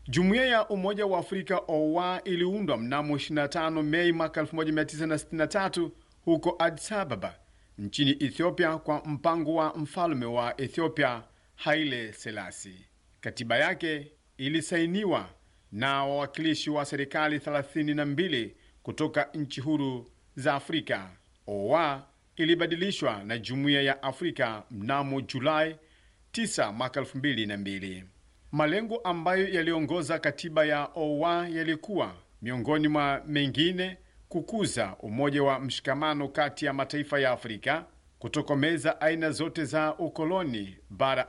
Jumuiya ya Umoja wa Afrika OUA iliundwa mnamo 25 Mei mwaka 1963 huko Addis Ababa nchini Ethiopia kwa mpango wa mfalme wa Ethiopia Haile Selassie. Katiba yake ilisainiwa na wawakilishi wa serikali 32 kutoka nchi huru za Afrika. OUA ilibadilishwa na Jumuiya ya Afrika mnamo Julai 9 mwaka 2002. Malengo ambayo yaliongoza katiba ya OUA yalikuwa miongoni mwa mengine kukuza umoja wa mshikamano kati ya mataifa ya Afrika, kutokomeza aina zote za ukoloni bara